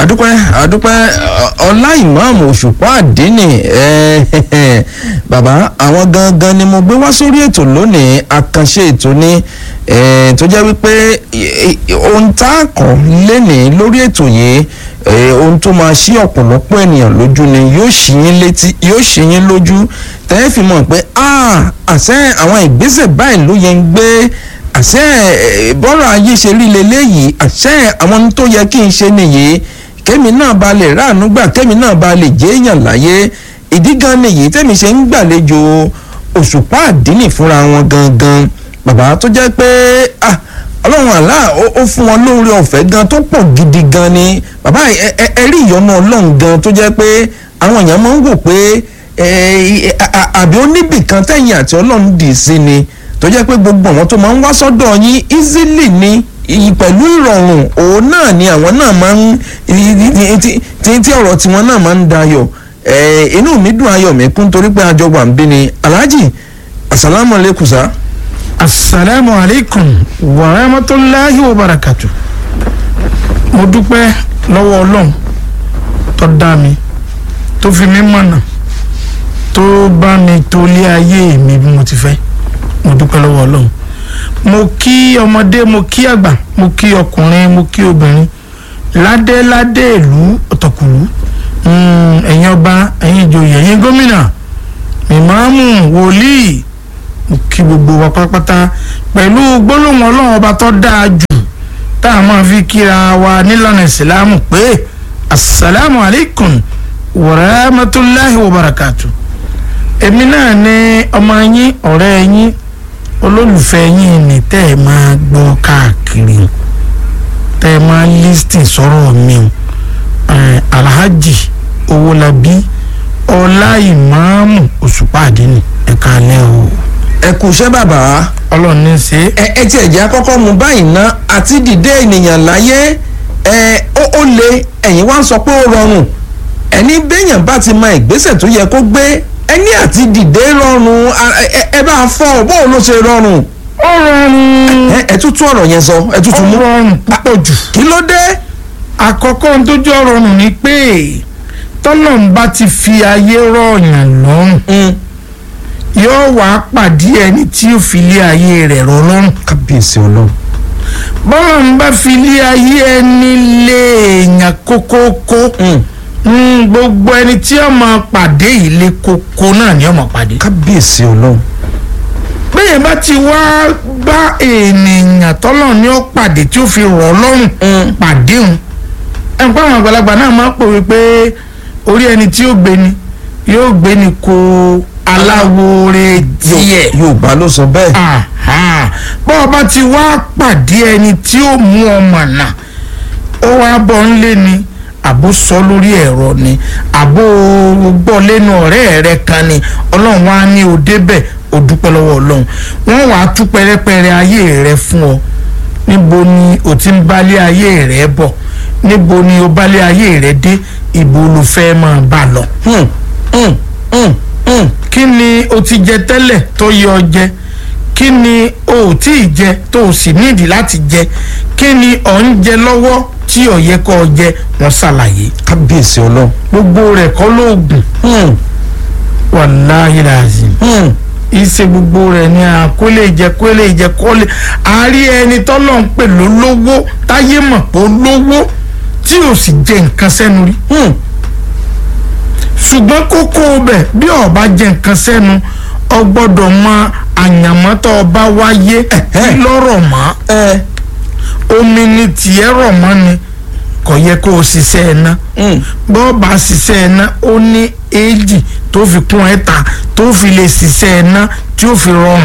àdúpẹ́ àdúpẹ́ ọlá ìmáàmù òṣùpá àdínì bàbá àwọn gangan ni mo gbé wá sórí ètò lónìí àkànṣe ètò ni tó jẹ́ wípé ohun tá a kàn lénìí lórí ètò yìí ohun tó máa ṣí ọ̀pọ̀lọpọ̀ ènìyàn lójú ni yóò ṣí yín létí yóò ṣí yín lójú tẹ́ fi mọ̀ pé àṣẹ àwọn ìgbésẹ̀ báyìí ló yẹ ń gbé àṣẹ bọ́rọ̀ ayé ṣe rí leléyìí àṣẹ àwọn tó yẹ kí n ṣe nìyí kémi náà ba lè ráàánú gbà kémi náà ba lè jẹ́ èèyàn láyé ìdí gan nìyí tẹ́mi ṣe ń gbàlejò òṣùpá àdínì fúnra wọn gangan bàbá tó jẹ́ pé ọlọ́run àlá ó fún wọn lóore ọ̀fẹ́ gan tó pọ̀ gidi gan ni bàbá ẹ rí ìyọ́nú ọlọ́run gan tó jẹ́ pé àwọn èèyàn máa ń wò pé àbí ó níbìkan tẹ̀yìn àti ọlọ́run dì sí ni tó jẹ́ pé gbogbo àwọn tó máa ń wá sọ́dọ̀ yín easily ni pẹ̀lú ìrọ̀rùn òun náà ni àwọn náà máa ń tí tí ọ̀rọ̀ tiwọn náà máa ń dayọ̀ inú mi dùn ayọ̀ mi kún torí pé àjọ wà ń bí ni alhaji asalaamu aleykum sa. asalaamu aleykum wa rahmatulahi wa barakatu. mo dúpẹ́ lọ́wọ́ ọlọ́run tó dá mi tó fi mí mọ̀nà tó bá mi tó lé ayé mi bí mo ti fẹ́ mo dúpẹ́ lọ́wọ́ ọlọ́run mo kí ọmọdé mo kí àgbà mo kí ọkùnrin mo kí obìnrin ládéládé ìlú ọ̀tọ̀kùlú ẹ̀yin ọba ẹ̀yin ìjòyè ẹ̀yin gómìnà ìmáàmù wòlíì mo kí gbogbo wa pátápátá pẹ̀lú gbólóhùn ọlọ́run ọba tó dáa jù tá a máa fi kíra wa nílànà ìsìlámù pé asalaamu alaykum wa rahmatulahi wa barakatu èmi náà ní ọmọ yín ọ̀rẹ́ yín olólùfẹ́ yín ni tẹ́ ẹ máa gbọ́ káàkiri tẹ́ ẹ máa lísìn sọ̀rọ̀ mi o alhaji owólabí ọlá ìmáàmù òṣùpá àdínì ẹ̀ka alẹ́ o. ẹ kú iṣẹ́ bàbá. ọlọ́run ní í ṣe. ẹ ẹ tiẹ̀ jẹ́ àkọ́kọ́ mu báyìí ná àti dìde ènìyàn láyé ẹ ó ó le ẹ̀yin wá ń sọ pé ó rọrùn ẹni béèyàn bá ti mọ ìgbésẹ̀ tó yẹ kó gbé ẹni àti dìde rọrùn ẹ bá fọ bóun ló ṣe rọrùn. ó rọrùn. ẹ tútù ọ̀rọ̀ yẹn sọ ẹ tútù mú. ó rọrùn púpọ̀ jù. kí ló dé. àkọ́kọ́ ohun tó jọ rọrùn ni pé tọ́lọ́n bá ti fi ayé rọ̀yàn lọ́rùn yóò wá pàdé ẹni tí ó fi lé ayé rẹ̀ rọ̀ lọ́rùn. kábíyèsí ọlọ́run. bọ́lá ń bá fi lé ayé ẹni lé èèyàn kókókó gbogbo ẹni tí ó máa pàdé ilé kókó náà ni ó máa pàdé. kábíyèsí ọlọ́run. bẹ́ẹ̀ bá ti wá bá ènìyàn tọ́lọ̀ ní ó pàdé tí ó fi rọ̀ lọ́rùn pàdé òun ẹnìkan àwọn àgbàlagbà náà máa ń pòwe pé orí ẹni tí ó gbé ni yóò gbé ni kó aláwòrè díẹ̀. yorùbá ló sọ bẹ́ẹ̀. bọ́ ọ bá ti wá pàdé ẹni tí ó mú ọmọ náà ó wá bọ́ ń lé ni àbó sọ lórí ẹ̀rọ ni àbó gbọ́ lẹ́nu ọ̀rẹ́ rẹ kan ni ọlọ́run wá ní o débẹ̀ o dúpẹ́ lọ́wọ́ ọlọ́run wọ́n wàá tú pẹ́rẹ́pẹ́rẹ́ ayé rẹ fún ọ níbo ni o ti ń bálé ayé rẹ bọ̀ níbo ni o bálé ayé rẹ dé ibo ló fẹ́ máa bá lọ. kí ni o ti jẹ tẹ́lẹ̀ tó yẹ ọ jẹ kí ni o ò tí ì jẹ tó o sì nídìí láti jẹ kí ni ọ̀ ń jẹ lọ́wọ́ tí ó yẹ kó jẹ wọ́n ṣàlàyé. kábíyèsí ọlọ́run. gbogbo rẹ̀ kọ́ lóògùn. wàláhì làzìm. ìṣe gbogbo rẹ̀ ni àkólé jẹ kólé jẹ kólé. àárí ẹni tọ́lọ̀ ń pè lólówó táyé mọ̀ pé olówó tí ò sì jẹ nǹkan sẹ́nu rí. ṣùgbọ́n kókó bẹ̀ bí ó bá jẹ nǹkan sẹ́nu ọ gbọ́dọ̀ mọ àyànmọ́ tó o bá wáyé lọ́rọ̀ mọ́ omi ni tiẹ̀ rọ̀ mọ́ ni kò yẹ kó o ṣiṣẹ́ ẹ̀ ná bọ́ bá ṣiṣẹ́ ẹ̀ ná ó ní éèjì tó fi kún ẹ̀ ta tó fi lè ṣiṣẹ́ ẹ̀ ná tí ó fi rọrùn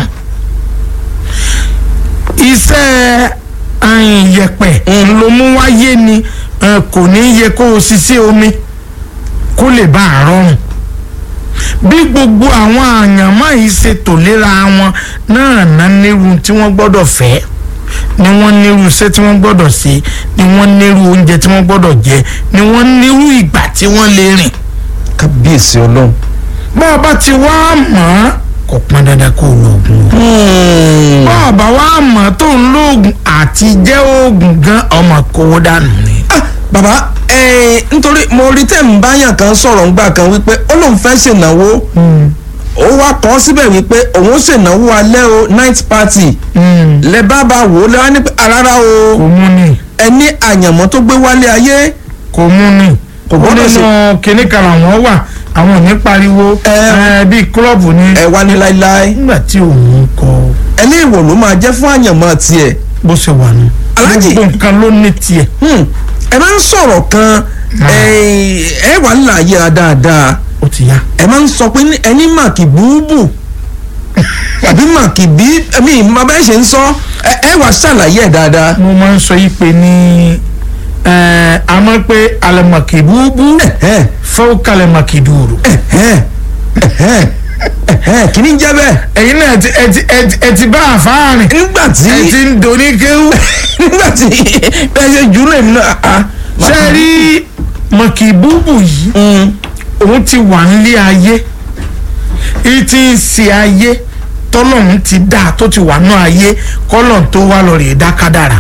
iṣẹ́ yẹ̀pẹ̀ ló mú wáyé ni kò ní yẹ kó o ṣiṣẹ́ omi kó lè bá a rọrùn bí gbogbo àwọn àyànmọ́ yìí ṣe tò léra wọn náà ná nírú tí wọ́n gbọ́dọ̀ fẹ́ ni wọ́n nírú iṣẹ́ tí wọ́n gbọ́dọ̀ ṣe ni wọ́n nírú oúnjẹ tí wọ́n gbọ́dọ̀ jẹ ni wọ́n nírú ìgbà tí wọ́n lè rìn. kábíyèsí ọlọ́run. bá a bá ti wá mọ̀ ọ́ kò pọn dandan kó o lo oògùn o. bá a bá wá mọ̀ tó ń lo oògùn àti jẹ́ oògùn gan ọmọ kówó dànù ni. bàbá ẹ̀ẹ́n nítorí mo rí tẹ̀ ń báyàn kan sọ̀rọ̀ ńgbà kan wípé ó lóun fẹ́ ṣènáwó ó wá kọ́ síbẹ̀ wípé òun ó ṣènáwó alẹ́ o night party lẹ bá bá wò ó lẹ́wọ́n ní pé rárá o kò mú ni ẹni àyànmọ́ tó gbé wálé ayé kò mú ni Kò ó gbọ́dọ̀ nínú kinní kan làwọn wà àwọn ò ní pariwo Ẹ. ẹ, bíi kílọ̀bù ni ẹ wá ní láíláí nígbà tí òun kọ ẹni ìwò ló máa jẹ́ fún àyànmọ́ tiẹ̀ bó ṣe wà nù Aláàjì. gbogbo nǹkan ló ní tiẹ̀ Hmm, ẹ máa ń sọ̀rọ̀ kan ẹ ẹ wà ń láàyè dáadáa ó ti yá ẹ máa ń sọ pé ní- ẹni màkì búùbù àbí màkì bí ẹmí ìmọ̀ bẹ́ẹ̀ ṣe ń sọ ẹ ẹ wà ṣàlàyé ẹ̀ dáadáa. mo máa ń sọ yìí pé ní ẹ, a máa ń pé alẹ́mọ̀kì búbú Ẹ̀hẹ́n, fẹ́ẹ́ kalẹ̀mọ̀kì dùrù ẹ̀hẹ́n, ẹ̀hẹ́n, ẹ̀hẹ́n, kí ni jẹ́ bẹ́ẹ̀. ẹ̀yin náà ẹ ti- ẹ ti- ẹ ti- ẹ ti bá àfáàrin nígbà tí ẹ ti ń doni kéwú nígbà tí bẹ́ẹ̀ ṣe jù ú lèmi náà. ah, ṣe rí mọ̀kì búbú yìí Mm, òun ti wà nílé ayé èyí tí ń ṣe ayé tọ́lọ́run ti dá tó ti wà ní ayé kọ́lọ̀ tó wá lọ rèé dá kádàrà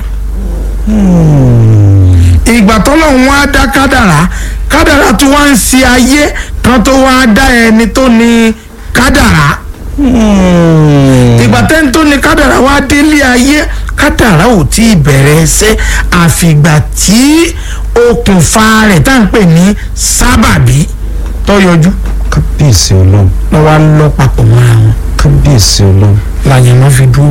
ìgbà tọ́lọ́run wá dá kádàrà kádàrà tó wá ń ṣe ayé kan tó wá dá ẹni tó ní kádàrà mm. ìgbà tẹ́ni tó ní kádàrà wá délé ayé kádàrà ò tí ì bẹ̀rẹ̀ ṣe àfìgbà tí okùnfà rẹ̀ tá à ń pè ní sábàbí tó yọjú kábíyèsí ọlọ́run lọ́ wá lọ papọ̀ mọ́ra wọn kábíyèsí ọlọ́run. làyẹn náà fi dúró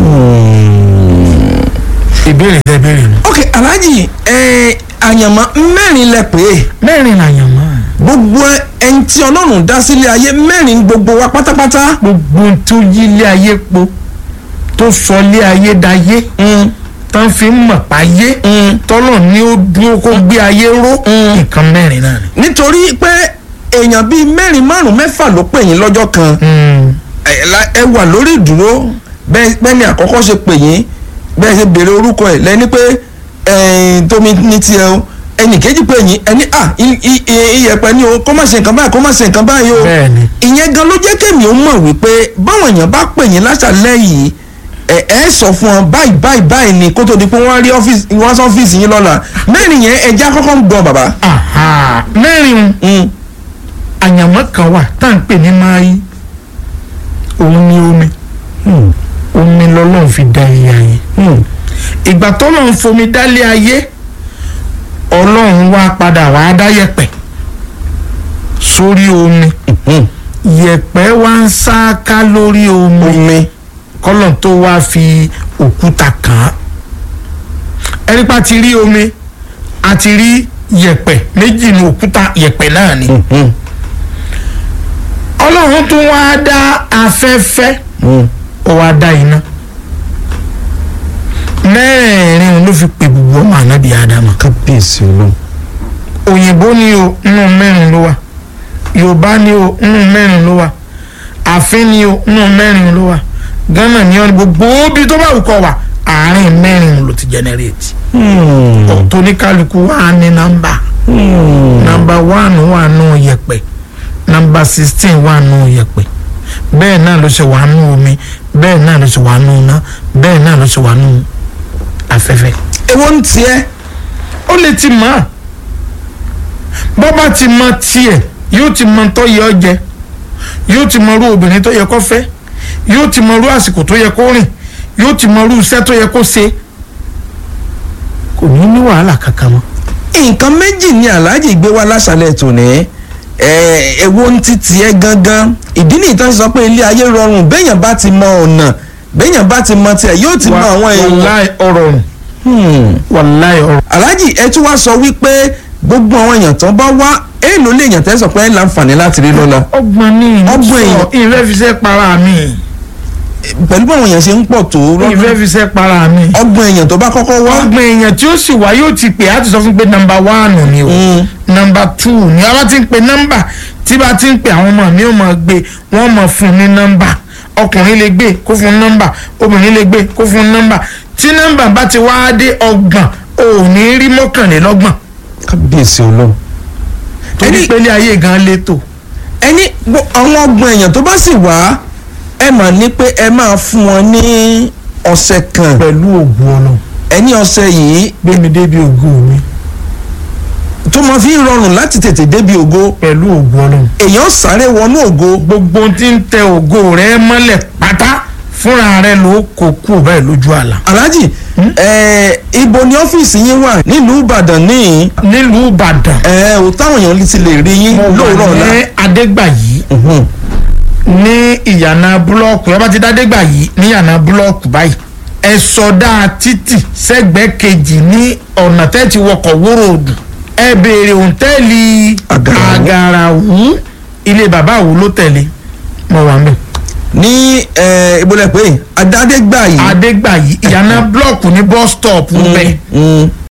ìbéèrè tẹ béèrè nù. ok alhaji ẹ àyànmọ́ mẹ́rin lẹ pé mẹ́rin làyàn mọ́ gbogbo ẹni tí ọlọ́run dá sílé ayé mẹ́rin gbogbo wa pátápátá. gbogbo ohun tó yí ilé ayé po tó sọ ilé ayé dayé Mm, tán fi ń mọ̀ páyé mm. tọ́lọ̀ ní ó dúró kó gbé ayé ró Mm. nǹkan mẹ́rin náà ni. nítorí pé èèyàn bíi mẹ́rin márùn mẹ́fà ló pè yín lọ́jọ́ kan ẹ la- ẹ wà lórí ìdúró bẹ́ẹ̀ bẹ́ẹ̀ ni àkọ́kọ́ ṣe pè yín bẹ́ẹ̀ ṣe béèrè orúkọ ẹ̀ lẹ́ni pé ẹ̀ẹ́n tómi ní tiẹ̀ o ẹnì kejì pè yín ẹni à i- i- i- iyẹ̀pẹ̀ ni o kó má ṣe nǹkan báyìí kó má ṣe nǹkan báyìí o bẹ́ẹ̀ni ìyẹn gan ló jẹ́ kémi ó mọ̀ wípé báwọn èèyàn bá pè yín láṣàlẹ̀ yìí ẹ ẹ sọ fún wọn báyìí báyìí báyìí ni kó tó di pé wọ́n rí ọ́fíìsì wọ́n sọ ọ́fíìsì yín lọ́la mẹ́rin yẹn ẹja kọ́kọ́ ń gbọ́ bàbá. Aha, mẹ́rin Mm, àyànmọ́ kan wà tá à ń pè ní máyì òun ni omi mm, omi lọ́lọ́run fi dá ilé ayé mm. ìgbà tọ́lọ́run fomi dálé ayé ọlọ́run wá padà wá dá yẹ̀pẹ̀ sórí omi Mm. yẹ̀pẹ̀ wá ń sáká lórí omi omi kọ́lọ̀ tó wá fi òkúta kàn án ẹni pa ti rí omi a ti rí yẹ̀pẹ̀ méjì ní òkúta yẹ̀pẹ̀ náà ni Mm, ọlọ́run tó wá dá afẹ́fẹ́ mm. ó wá dá iná mẹ́rẹ̀ẹ̀rin ló fi pè gbogbo ọmọ ànábì ádámà kábíyèsí olóhùn. òyìnbó ni o nínú mẹ́rin ló wà yorùbá ni o nínú mẹ́rin ló wà àfin ni o nínú mẹ́rin ló wà ghana ni o ní gbogbo bí tó bá wù kọ́ wà àárín mẹ́rin ló ti generate tóníkàlùkù wà ní nọ́mbà nọ́mbà one wà nù yẹ̀pẹ̀ nọ́mbà sixteen wà nù yẹ̀pẹ̀ bẹ́ẹ̀ náà ló ṣe wà nù omi bẹ́ẹ̀ náà ló ṣe wà nù iná bẹ́ẹ̀ náà ló ṣe wà nù afẹ́fẹ́ èwo ń tiẹ́ ó lè ti mọ̀ ọ́ bọ́ bá ti mọ tiẹ̀ yóò ti mọ tó yẹ ọ jẹ yóò ti mọ irú obìnrin tó yẹ kó fẹ́ yóò ti mọ irú àsìkò tó yẹ kó rìn yóò ti mọ irú iṣẹ́ tó yẹ kó ṣe kò ní ní wàhálà kankan mọ́. nǹkan méjì ni aláàjì gbé wá láṣálẹ̀ tòní ẹ èwo ń ti tiẹ̀ gangan ìdí nìyí tó ń sọ pé ilé ayé rọrùn béèyàn bá ti mọ ọ̀nà béèyàn bá ti mọ tiẹ̀ yóò ti mọ àwọn èèyàn. wàláì ọ̀rọ̀ rùn Hmm. wàláì ọ̀rọ̀ aláàjì ẹ tún wá sọ wípé gbogbo àwọn èèyàn tó bá wá èèlò lè yàn tẹ́ sọ pé ẹ láǹfààní láti rí lọ́la ọgbọ́n ní Ọgbọ́n èèyàn. ìfẹ́ fi ṣe para mi pẹ̀lú bí àwọn èèyàn ṣe ń pọ̀ tó ìfẹ́ fi ṣe para mi ọgbọ̀n èèyàn tó bá kọ́kọ́ wá. ọgbọ́n èèyàn tí ó sì wá yóò ti pè á ti sọ fún pé nọ́mbà wánù ni o. Hmm. nọmba two ni a bá ti ń pe nọmba tí bá ti ń pe àwọn ọmọ mi ò mọ̀ gbé wọ́n mọ̀ fún ní nọmba ọkùnrin lè gbé kó fún nọmba obìnrin lè gbé kó fún nọmba tí nọmba bá ti wá dé ọgbọ̀n ò ní rí mọ́kànlélọ́gbọ̀n kábíyèsí olóhùn. torí Ẹni- pé ilé ayé gan létò ẹni gbọ́- àwọn ọgbọ̀n èèyàn tó bá sì wá ẹ mà ní pé ẹ máa fún wọn ní ọ̀sẹ̀ kan pẹ̀lú ògùn ọ̀nà ẹni ọ̀sẹ̀ yìí gbé mi débi ògùn mi tó máa fi ń rọrùn láti tètè débi ògo pẹ̀lú ògo ọlọ́run èèyàn sáré wọnú ògo gbogbo tí ń tẹ ògo rẹ mọ́lẹ̀ pátá fúnra rẹ ló kó kú báyìí lójú àlà. alhaji ẹ ibo ni ọ́fíìsì yín wà nílùú ìbàdàn ní nílùú ìbàdàn ẹ ò táwọn èèyàn ti lè rí yín mo lóòrọ̀ wà ọ̀la ní adégbàyí Mhm. ní ìyànà búlọ́ọ̀kù yọba ti dádégbàyí ní ìyànà búlọ́ọ̀kù báyìí ẹ sọdá títì sẹ́gbẹ̀ẹ́ kejì ní ọ̀nà tẹ́tí wọkọ̀ wóró odù ẹ béèrè òǹtẹ́ẹ̀lì Àgàràwú. àgàràwú ilé bàbá àwù ló tẹ̀lé mo wà mí. ní ẹ ìbúlẹ̀ pé adádégbà yìí adégbàyí ìyànà búlọ́ọ̀kù ní bus stop bẹ́ẹ̀ Mm,